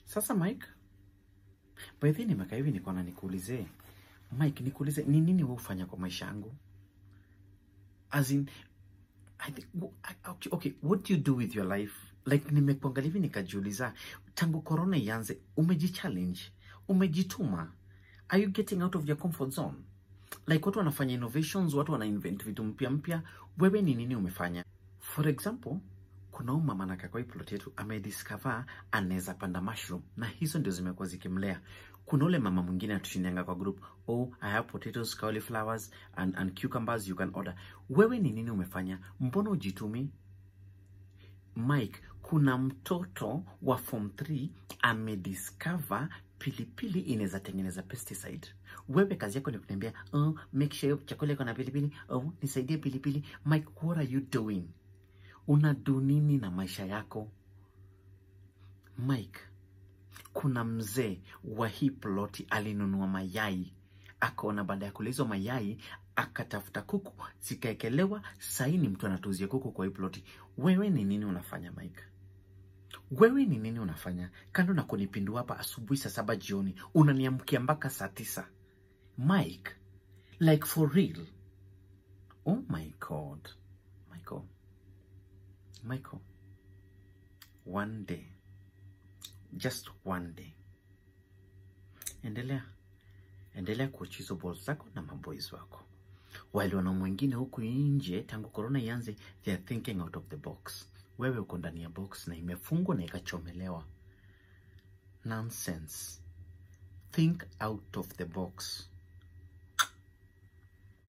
Sasa Mike, by the way nimekaa hivi niko na nikuulize Mike, nikuulize ni nini wewe ufanya kwa maisha yangu? As in, I think, w- I- okay, okay, what do you do with your life? Like nimekuangalia hivi nikajiuliza, tangu corona ianze, umejichallenge, umejituma, are you getting out of your comfort zone? Like watu wanafanya innovations, watu wana invent vitu mpya mpya, wewe ni nini umefanya? For example, kuna huyu mama anakaa kwa hii plot yetu amediscover anaweza panda mushroom na hizo ndio zimekuwa zikimlea. Kuna ule mama mwingine atushindanga kwa group, oh I have potatoes, cauliflowers and, and cucumbers you can order. Wewe ni nini umefanya? Mbona ujitumi? Mike, kuna mtoto wa form 3 amediscover pilipili inaweza tengeneza pesticide. Wewe kazi yako ni kuniambia oh, make sure chakula iko na pilipili. Oh, nisaidie pilipili. Mike, what are you doing? Unadu nini na maisha yako? Mike, kuna mzee wa hii ploti alinunua mayai, akaona baada ya kula hizo mayai akatafuta kuku zikaekelewa. Sahii ni mtu anatuzia kuku kwa hii ploti. Wewe ni nini unafanya Mike? Wewe ni nini unafanya kando na kunipindua hapa asubuhi saa saba jioni, unaniamkia mpaka saa tisa Mike? Like for real? Oh my god, Michael, Michael, one day, just one day, endelea endelea kuacha hizo balls zako na maboys wako, wale wana mwingine huku nje, tangu corona ianze, they are thinking out of the box. Wewe uko ndani ya box na imefungwa na ikachomelewa. Nonsense. Think out of the box.